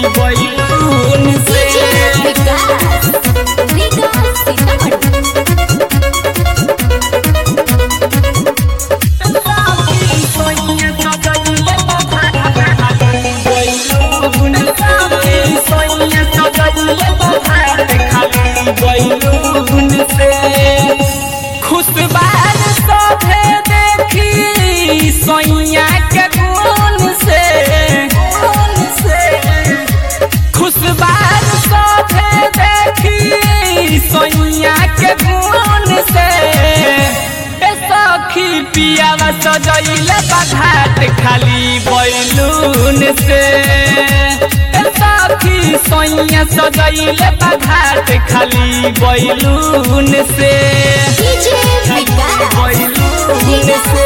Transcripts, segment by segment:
balloon से विकास विकास सीतामढ़ी खुशबार सभे देखी सोइया के गुण से खुशबार सभे देखी सोइया के गुण से ए सखी पियावा सजैले बघाट खाली बैलून से ए सखी सोइया सजैले बघाट खाली बैलून से डीजे विकास बैलून से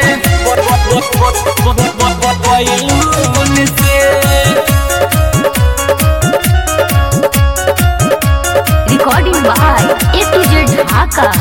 बैलून से recording by A to Z Dhaka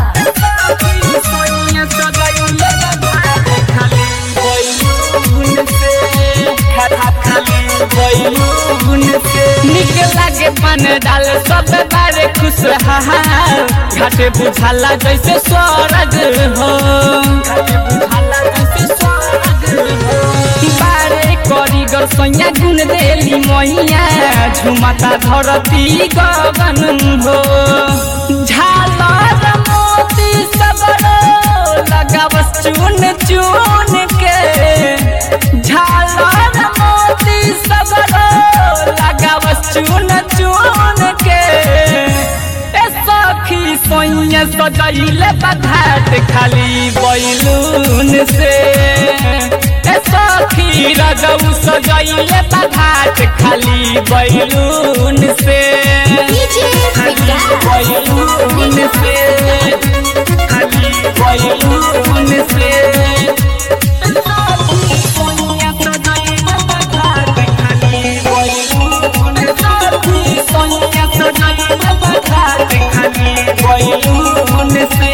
निक लागे पान डाल सब बारे खुश हाल घाटे बुझाला जैसे स्वर्ग हो घाटे बुझाला जैसे स्वर्ग हो बारे करीगर सैया गुन देली मैया झुमता धरती गगन हो झालर मोती सबरो लगावस चुन चुन के झालर मोती सबरो लगावस चुन चुन के ए सखी सोइया सजैले बघाट खाली बैलून से ए सखी रजऊ सजैले बघाट खाली बैलून से डीजे विकास बैलून से खाली बैलून से सोइया सजैले बघाट खाली बैलून से सोइया सजैले बघाट खाली बैलून से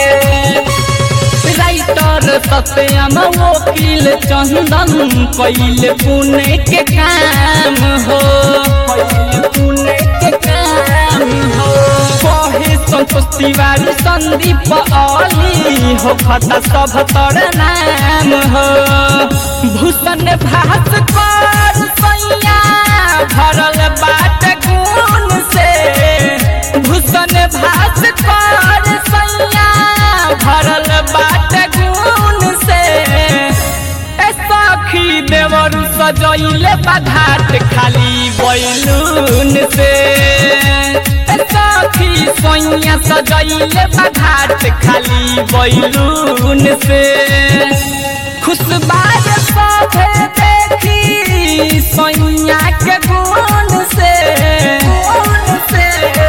राइटर सत्यम वकील चंदन कैले पुणे के काम हो कैले पुणे के काम हो कहे संतोष तिवारी संदीप अली हो खता सब तर नाम हो भूषण भास कर सैया भरल बाट गुण से भूषण भास कर सैया भरल बाट गुण से ए सखी देवर सजैले बघाट खाली बैलून से ए सखी सोइया सजैले बघाट खाली बैलून से खुशबार सभे देखी सोइया के गुण से गुण से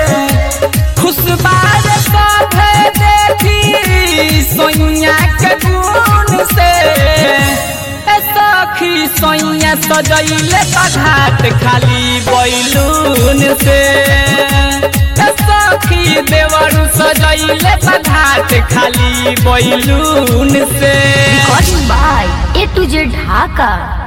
खुशबार सभे देखी सोइया के गुण से ए सखी सोइया सजैले बघाट खाली बैलून से ए सखी देवरू सजैले बघाट खाली बैलून से recording by A to Z Dhaka